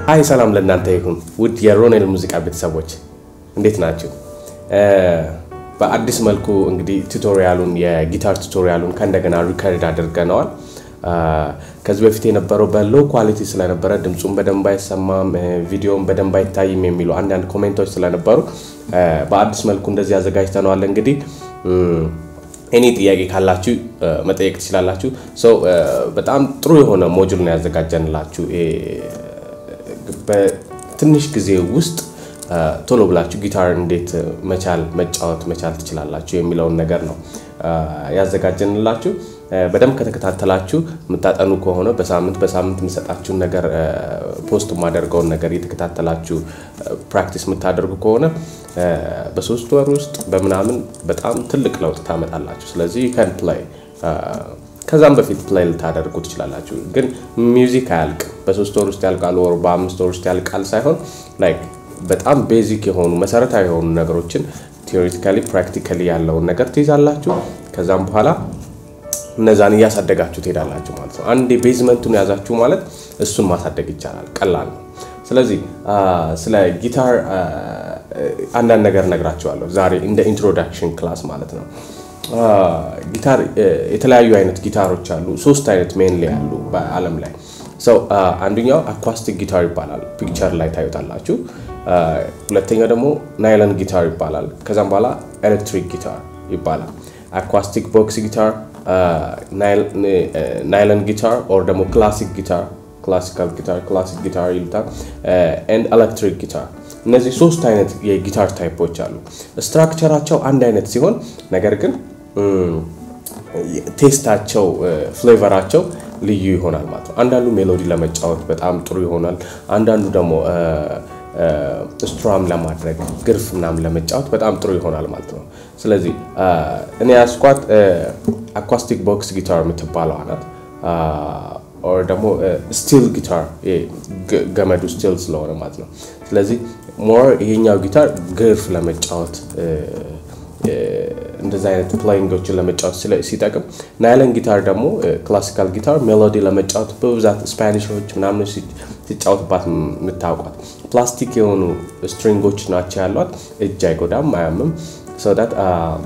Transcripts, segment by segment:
አይ ሰላም ለእናንተ ይሁን ውድ የሮኔል ሙዚቃ ቤተሰቦች እንዴት ናቸው? በአዲስ መልኩ እንግዲህ ቱቶሪያሉን የጊታር ቱቶሪያሉን ከእንደገና ሪከርድ አድርገነዋል። ከዚህ በፊት የነበረው በሎ ኳሊቲ ስለነበረ ድምፁን በደንብ አይሰማም፣ ቪዲዮን በደንብ አይታይም የሚሉ አንዳንድ ኮሜንቶች ስለነበሩ በአዲስ መልኩ እንደዚህ አዘጋጅተነዋል። እንግዲህ እኔ ጥያቄ ካላችሁ መጠየቅ ትችላላችሁ። ሰው በጣም ጥሩ የሆነ ሞጁል ነው ያዘጋጀንላችሁ። በትንሽ ጊዜ ውስጥ ቶሎ ብላችሁ ጊታር እንዴት መቻል መጫወት መቻል ትችላላችሁ የሚለውን ነገር ነው ያዘጋጀንላችሁ። በደንብ ከተከታተላችሁ የምታጠኑ ከሆነ በሳምንት በሳምንት የምሰጣችሁን ነገር ፖስት የማደርገውን ነገር የተከታተላችሁ ፕራክቲስ የምታደርጉ ከሆነ በሶስት ወር ውስጥ በምናምን በጣም ትልቅ ለውጥ ታመጣላችሁ። ስለዚህ ከን ፕላይ ከዛም በፊት ፕላይ ልታደርጉ ትችላላችሁ። ግን ሚውዚክ አያልቅም። በሶስት ወር ውስጥ ያልቃል ወር በአምስት ወር ውስጥ ያልቃል ሳይሆን ላይክ በጣም ቤዚክ የሆኑ መሰረታዊ የሆኑ ነገሮችን ቴዎሬቲካሊ ፕራክቲካሊ ያለውን ነገር ትይዛላችሁ። ከዛም በኋላ እነዛን እያሳደጋችሁ ትሄዳላችሁ ማለት ነው። አንድ ቤዝመንቱን ያዛችሁ ማለት እሱን ማሳደግ ይቻላል። ቀላል ነው። ስለዚህ ስለ ጊታር አንዳንድ ነገር ነግራችኋለሁ ዛሬ እንደ ኢንትሮዳክሽን ክላስ ማለት ነው። ጊታር የተለያዩ አይነት ጊታሮች አሉ። ሶስት አይነት ሜንሊ ያሉ በዓለም ላይ ሰው አንደኛው አኳስቲክ ጊታር ይባላል። ፒክቸር ላይ ታዩታላችሁ። ሁለተኛው ደግሞ ናይለን ጊታር ይባላል። ከዛም በኋላ ኤሌክትሪክ ጊታር ይባላል። አኳስቲክ ቦክስ ጊታር፣ ናይለን ጊታር ኦር ደግሞ ክላሲክ ጊታር ክላሲካል ጊታር ክላሲክ ጊታር ይሉታል ኤንድ ኤሌክትሪክ ጊታር። እነዚህ ሶስት አይነት የጊታር ታይፖች አሉ። ስትራክቸራቸው አንድ አይነት ሲሆን ነገር ግን ቴስታቸው ፍሌቨራቸው ልዩ ይሆናል ማለት ነው። አንዳንዱ ሜሎዲ ለመጫወት በጣም ጥሩ ይሆናል። አንዳንዱ ደግሞ ስትራም ለማድረግ ግርፍ ምናምን ለመጫወት በጣም ጥሩ ይሆናል ማለት ነው። ስለዚህ እኔ ያስኳት አኳስቲክ ቦክስ ጊታር የምትባለው ናት። ኦር ደግሞ ስቲል ጊታር ገመዱ ስቲል ስለሆነ ማለት ነው። ስለዚህ ሞር ይሄኛው ጊታር ግርፍ ለመጫወት እንደዚህ አይነት ፕላይንጎችን ለመጫወት ሲጠቅም፣ ናይለን ጊታር ደግሞ ክላሲካል ጊታር ሜሎዲ ለመጫወት በብዛት ስፓኒሾች ምናምን ሲጫወትባት የምታውቋት ፕላስቲክ የሆኑ ስትሪንጎች ናቸው ያሏት። እጅ አይጎዳም፣ አያምም። ሰውዳት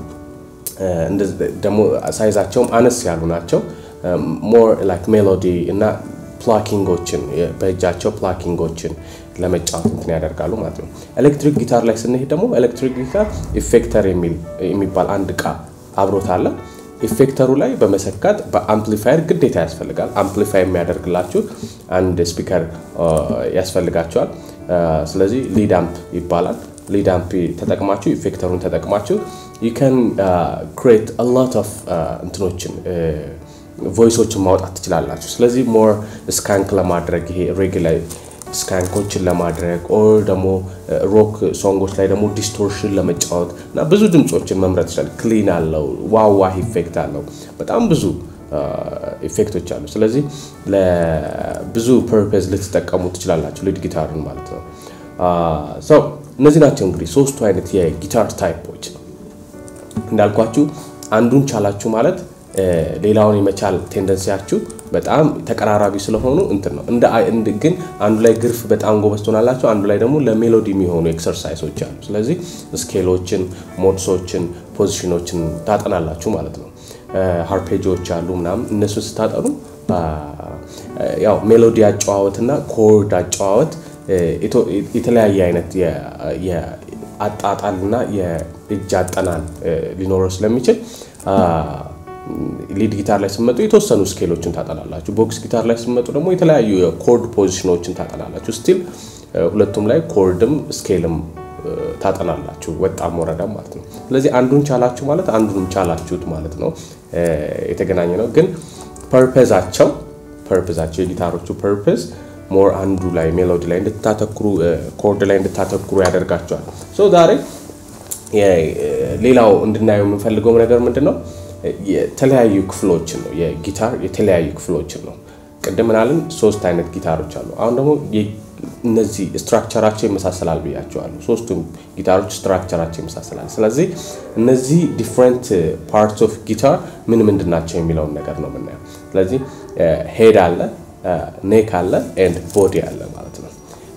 ደግሞ ሳይዛቸውም አነስ ያሉ ናቸው። ሞር ላይክ ሜሎዲ እና ፕላኪንጎችን በእጃቸው ፕላኪንጎችን ለመጫወት እንትን ያደርጋሉ ማለት ነው። ኤሌክትሪክ ጊታር ላይ ስንሄድ ደግሞ ኤሌክትሪክ ጊታር ኢፌክተር የሚባል አንድ እቃ አብሮት አለ። ኢፌክተሩ ላይ በመሰካት በአምፕሊፋየር ግዴታ ያስፈልጋል። አምፕሊፋይ የሚያደርግላችሁ አንድ ስፒከር ያስፈልጋቸዋል። ስለዚህ ሊድ አምፕ ይባላል። ሊድ አምፕ ተጠቅማችሁ ኢፌክተሩን ተጠቅማችሁ ዩ ካን ክሬት አ ሎት ኦፍ እንትኖችን ቮይሶችን ማውጣት ትችላላችሁ። ስለዚህ ሞር ስካንክ ለማድረግ ይሄ ሬግ ላይ ስካንኮችን ለማድረግ ኦር ደግሞ ሮክ ሶንጎች ላይ ደግሞ ዲስቶርሽን ለመጫወት እና ብዙ ድምፆችን መምረጥ ይችላል። ክሊን አለው፣ ዋዋ ኢፌክት አለው፣ በጣም ብዙ ኢፌክቶች አሉ። ስለዚህ ለብዙ ፐርፐዝ ልትጠቀሙ ትችላላችሁ፣ ሊድ ጊታርን ማለት ነው። ሰው እነዚህ ናቸው እንግዲህ ሶስቱ አይነት የጊታር ታይፖች። እንዳልኳችሁ አንዱን ቻላችሁ ማለት ሌላውን የመቻል ቴንደንሲያችሁ በጣም ተቀራራቢ ስለሆኑ እንትን ነው። ግን አንዱ ላይ ግርፍ በጣም ጎበዝ ትሆናላችሁ፣ አንዱ ላይ ደግሞ ለሜሎዲ የሚሆኑ ኤክሰርሳይሶች አሉ። ስለዚህ ስኬሎችን፣ ሞድሶችን፣ ፖዚሽኖችን ታጠናላችሁ ማለት ነው። ሃርፔጆች አሉ ምናምን እነሱን ስታጠኑ ያው ሜሎዲ አጨዋወት እና ኮርድ አጨዋወት የተለያየ አይነት የአጣጣልና የእጅ አጠናን ሊኖረው ስለሚችል ሊድ ጊታር ላይ ስመጡ የተወሰኑ ስኬሎችን ታጠናላችሁ። ቦክስ ጊታር ላይ ስመጡ ደግሞ የተለያዩ የኮርድ ፖዚሽኖችን ታጠናላችሁ። ስቲል ሁለቱም ላይ ኮርድም ስኬልም ታጠናላችሁ፣ ወጣም ወረዳም ማለት ነው። ስለዚህ አንዱን ቻላችሁ ማለት አንዱን ቻላችሁት ማለት ነው። የተገናኘ ነው። ግን ፐርፐዛቸው ፐርፐዛቸው የጊታሮቹ ፐርፐዝ ሞር አንዱ ላይ ሜሎዲ ላይ እንድታተኩሩ ኮርድ ላይ እንድታተኩሩ ያደርጋቸዋል። ዛሬ ሌላው እንድናየው የምንፈልገው ነገር ምንድን ነው? የተለያዩ ክፍሎችን ነው። የጊታር የተለያዩ ክፍሎችን ነው። ቅድም ምናልን ሶስት አይነት ጊታሮች አሉ። አሁን ደግሞ እነዚህ ስትራክቸራቸው ይመሳሰላል ብያቸዋለሁ። ሶስቱም ጊታሮች ስትራክቸራቸው ይመሳሰላል። ስለዚህ እነዚህ ዲፍረንት ፓርትስ ኦፍ ጊታር ምን ምንድን ናቸው የሚለውን ነገር ነው የምናየው። ስለዚህ ሄድ አለ፣ ኔክ አለ ኤንድ ቦዲ አለ ማለት ነው።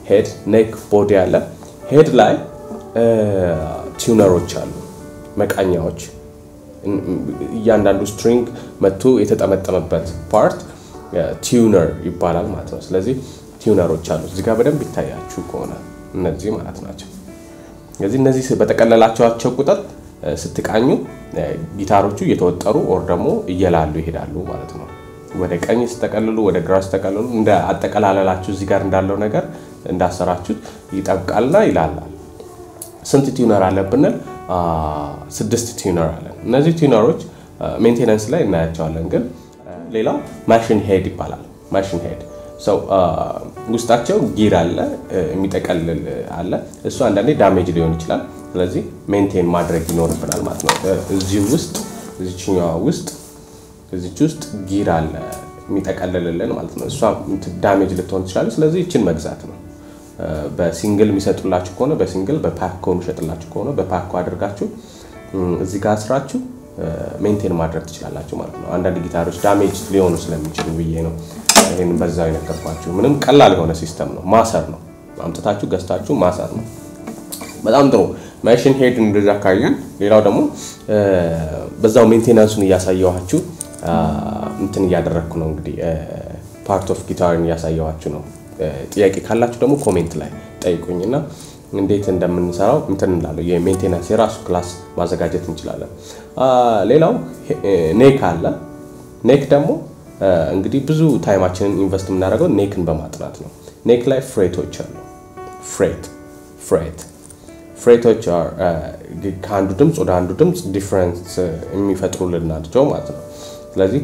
ሄድ፣ ኔክ፣ ቦዲ አለ። ሄድ ላይ ቲዩነሮች አሉ፣ መቃኛዎች። እያንዳንዱ ስትሪንግ መቶ የተጠመጠመበት ፓርት ቲዩነር ይባላል ማለት ነው። ስለዚህ ቲዩነሮች አሉ። እዚህ ጋር በደንብ ይታያችሁ ከሆነ እነዚህ ማለት ናቸው። ስለዚህ እነዚህ በጠቀለላቸዋቸው ቁጥር ስትቃኙ ጊታሮቹ እየተወጠሩ ኦር ደግሞ እየላሉ ይሄዳሉ ማለት ነው። ወደ ቀኝ ስተቀልሉ፣ ወደ ግራ ስተቀልሉ እንደ አጠቀላለላችሁ እዚህ ጋር እንዳለው ነገር እንዳሰራችሁት ይጠብቃልና ይላላል። ስንት ቲዩነር አለ ብንል ስድስት ቲዩነር አለን። እነዚህ ቲዩነሮች ሜንቴናንስ ላይ እናያቸዋለን። ግን ሌላው ማሽን ሄድ ይባላል። ማሽን ሄድ ሰው ውስጣቸው ጊር አለ፣ የሚጠቀልል አለ። እሱ አንዳንዴ ዳሜጅ ሊሆን ይችላል። ስለዚህ ሜንቴን ማድረግ ይኖርብናል ማለት ነው። እዚህ ውስጥ እዚችኛዋ ውስጥ እዚች ውስጥ ጊር አለ የሚጠቀልልልን ማለት ነው። እሷ ዳሜጅ ልትሆን ትችላለች። ስለዚህ ይችን መግዛት ነው። በሲንግል የሚሰጡላችሁ ከሆነ በሲንግል በፓኮ የሚሸጥላችሁ ከሆነ በፓኮ አድርጋችሁ እዚህ ጋር ስራችሁ ሜንቴን ማድረግ ትችላላችሁ ማለት ነው። አንዳንድ ጊታሮች ዳሜጅ ሊሆኑ ስለሚችሉ ብዬ ነው ይህን በዛው የነገርኳችሁ። ምንም ቀላል የሆነ ሲስተም ነው። ማሰር ነው። አምጥታችሁ ገዝታችሁ ማሰር ነው። በጣም ጥሩ ማሽን ሄድ እንደዛ ካየን፣ ሌላው ደግሞ በዛው ሜንቴናንሱን እያሳየኋችሁ እንትን እያደረግኩ ነው እንግዲህ ፓርት ኦፍ ጊታርን እያሳየኋችሁ ነው። ጥያቄ ካላችሁ ደግሞ ኮሜንት ላይ ጠይቁኝና እንዴት እንደምንሰራው እንትን እንላለን። የሜንቴናንስ የራሱ ክላስ ማዘጋጀት እንችላለን። ሌላው ኔክ አለ። ኔክ ደግሞ እንግዲህ ብዙ ታይማችንን ኢንቨስት የምናደርገው ኔክን በማጥናት ነው። ኔክ ላይ ፍሬቶች አሉ። ፍሬት ፍሬት ፍሬቶች ከአንዱ ድምፅ ወደ አንዱ ድምፅ ዲፍረንስ የሚፈጥሩልን ናቸው ማለት ነው። ስለዚህ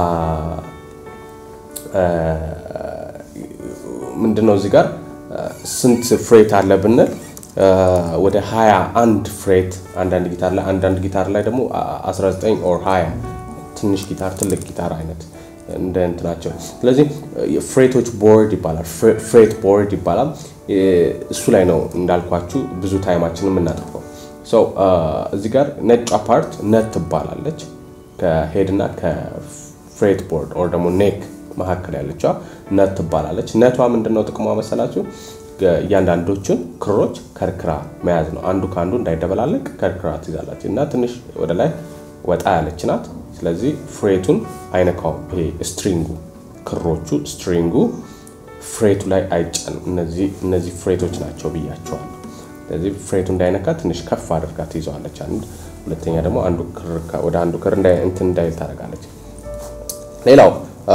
ምንድነው እዚህ ጋር ስንት ፍሬት አለ ብንል ወደ 21 ፍሬት አንዳንድ ጊታር ላይ አንዳንድ ጊታር ላይ ደግሞ 19 ኦር 20 ትንሽ ጊታር ትልቅ ጊታር አይነት እንደ እንትናቸው። ስለዚህ ፍሬቶች ቦርድ ይባላል፣ ፍሬት ቦርድ ይባላል። እሱ ላይ ነው እንዳልኳችሁ ብዙ ታይማችን የምናጠፋው። እዚህ ጋር ነጯ ፓርት ነት ትባላለች። ከሄድና ከፍሬት ቦርድ ኦር ደግሞ ኔክ መካከል ያለችዋ ነት ትባላለች። ነቷ ምንድነው ጥቅሟ መሰላችሁ? እያንዳንዶቹን ክሮች ከርክራ መያዝ ነው። አንዱ ከአንዱ እንዳይደበላለቅ ከርክራ ትይዛላችሁ እና ትንሽ ወደ ላይ ወጣ ያለች ናት። ስለዚህ ፍሬቱን አይነካውም። ይሄ ስትሪንጉ ክሮቹ ስትሪንጉ ፍሬቱ ላይ አይጫንም። እነዚህ ፍሬቶች ናቸው ብያቸዋል። ስለዚህ ፍሬቱ እንዳይነካ ትንሽ ከፍ አድርጋ ትይዘዋለች። አንድ ሁለተኛ ደግሞ አንዱ ክር ወደ አንዱ ክር እንትን እንዳይል ታደርጋለች። ሌላው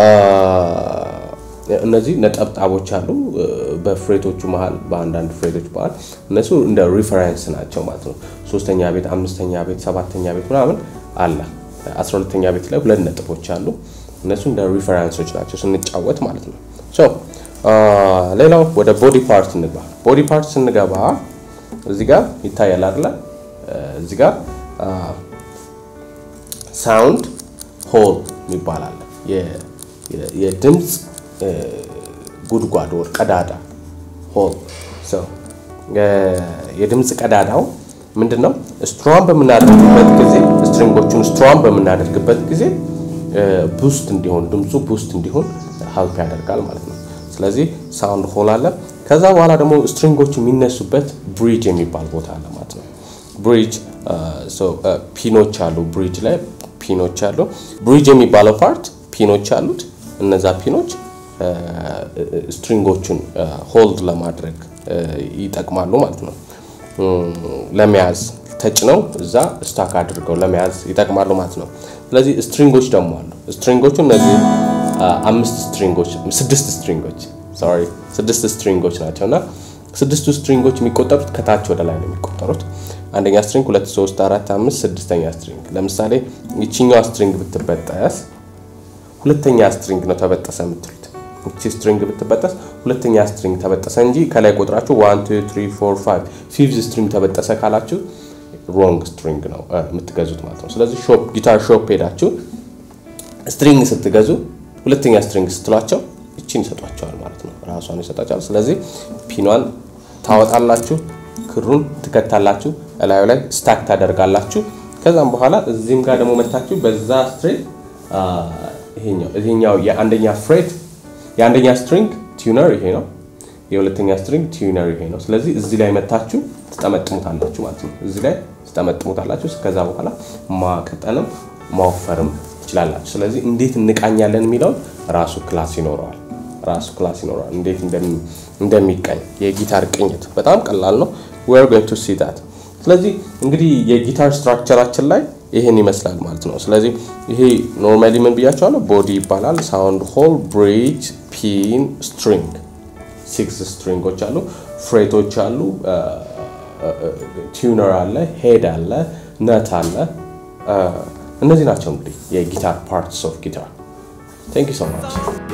እነዚህ ነጠብጣቦች አሉ በፍሬቶቹ መሀል በአንዳንድ ፍሬቶች መሀል እነሱ እንደ ሪፈረንስ ናቸው ማለት ነው። ሶስተኛ ቤት፣ አምስተኛ ቤት፣ ሰባተኛ ቤት ምናምን አለ። አስራ ሁለተኛ ቤት ላይ ሁለት ነጥቦች አሉ። እነሱ እንደ ሪፈረንሶች ናቸው ስንጫወት ማለት ነው። ሌላው ወደ ቦዲ ፓርት እንግባ። ቦዲ ፓርት ስንገባ እዚህ ጋር ይታያል አይደለ? እዚህ ጋር ሳውንድ ሆል ይባላል። የድምፅ ጉድጓድ ወር ቀዳዳ ሆል። የድምፅ ቀዳዳው ምንድን ነው? ስትሮን በምናደርግበት ጊዜ ስትሪንጎቹን ስትሮን በምናደርግበት ጊዜ ቡስት እንዲሆን ድምፁ ቡስት እንዲሆን ሀልፕ ያደርጋል ማለት ነው። ስለዚህ ሳውንድ ሆል አለ። ከዛ በኋላ ደግሞ ስትሪንጎቹ የሚነሱበት ብሪጅ የሚባል ቦታ አለ ማለት ነው። ብሪጅ ፒኖች አሉ። ብሪጅ ላይ ፒኖች አሉ። ብሪጅ የሚባለው ፓርት ፒኖች አሉት። እነዛ ፒኖች ስትሪንጎቹን ሆልድ ለማድረግ ይጠቅማሉ ማለት ነው። ለመያዝ ተጭነው እዛ ስታክ አድርገው ለመያዝ ይጠቅማሉ ማለት ነው። ስለዚህ ስትሪንጎች ደግሞ አሉ። ስትሪንጎቹ እነዚህ አምስት ስትሪንጎች ስድስት ስትሪንጎች ሶሪ ስድስት ስትሪንጎች ናቸው እና ስድስቱ ስትሪንጎች የሚቆጠሩት ከታች ወደ ላይ ነው የሚቆጠሩት። አንደኛ ስትሪንግ፣ ሁለት፣ ሶስት፣ አራት፣ አምስት፣ ስድስተኛ ስትሪንግ። ለምሳሌ ይችኛዋ ስትሪንግ ብትበጠስ ሁለተኛ ስትሪንግ ነው ተበጠሰ የምትሉት። እቺ ስትሪንግ ብትበጠስ ሁለተኛ ስትሪንግ ተበጠሰ እንጂ ከላይ ቆጥራችሁ ዋን ቱ ትሪ ፎር ፋይቭ ፊፍዝ ስትሪንግ ተበጠሰ ካላችሁ ሮንግ ስትሪንግ ነው የምትገዙት ማለት ነው። ስለዚህ ሾፕ ጊታር ሾፕ ሄዳችሁ ስትሪንግ ስትገዙ ሁለተኛ ስትሪንግ ስትሏቸው እቺን ይሰጧቸዋል ማለት ነው። ራሷን ይሰጣቸዋል። ስለዚህ ፒኗን ታወጣላችሁ፣ ክሩን ትከታላችሁ፣ እላዩ ላይ ስታክ ታደርጋላችሁ። ከዛም በኋላ እዚህም ጋር ደግሞ መታችሁ በዛ ስትሪንግ ይሄኛው የአንደኛ ፍሬት የአንደኛ ስትሪንግ ቲዩነር ይሄ ነው። የሁለተኛ ስትሪንግ ቲዩነር ይሄ ነው። ስለዚህ እዚህ ላይ መታችሁ ትጠመጥሙታላችሁ ማለት ነው። እዚህ ላይ ትጠመጥሙታላችሁ። ከዛ በኋላ ማቀጠንም ማወፈርም ትችላላችሁ። ስለዚህ እንዴት እንቃኛለን የሚለውን ራሱ ክላስ ይኖረዋል። ራሱ ክላስ ይኖረዋል። እንዴት እንደሚቀኝ የጊታር ቅኝት በጣም ቀላል ነው። ዌር ጎይንግ ቱ ሲ ዳት። ስለዚህ እንግዲህ የጊታር ስትራክቸራችን ላይ ይህን ይመስላል ማለት ነው። ስለዚህ ይሄ ኖርማሊ ምን ብያቸዋለሁ? ቦዲ ይባላል። ሳውንድ ሆል፣ ብሪጅ፣ ፒን፣ ስትሪንግ ሲክስ ስትሪንጎች አሉ፣ ፍሬቶች አሉ፣ ቲዩነር አለ፣ ሄድ አለ፣ ነት አለ። እነዚህ ናቸው እንግዲህ የጊታር ፓርትስ ኦፍ ጊታር። ቴንክ ዩ ሶ ማች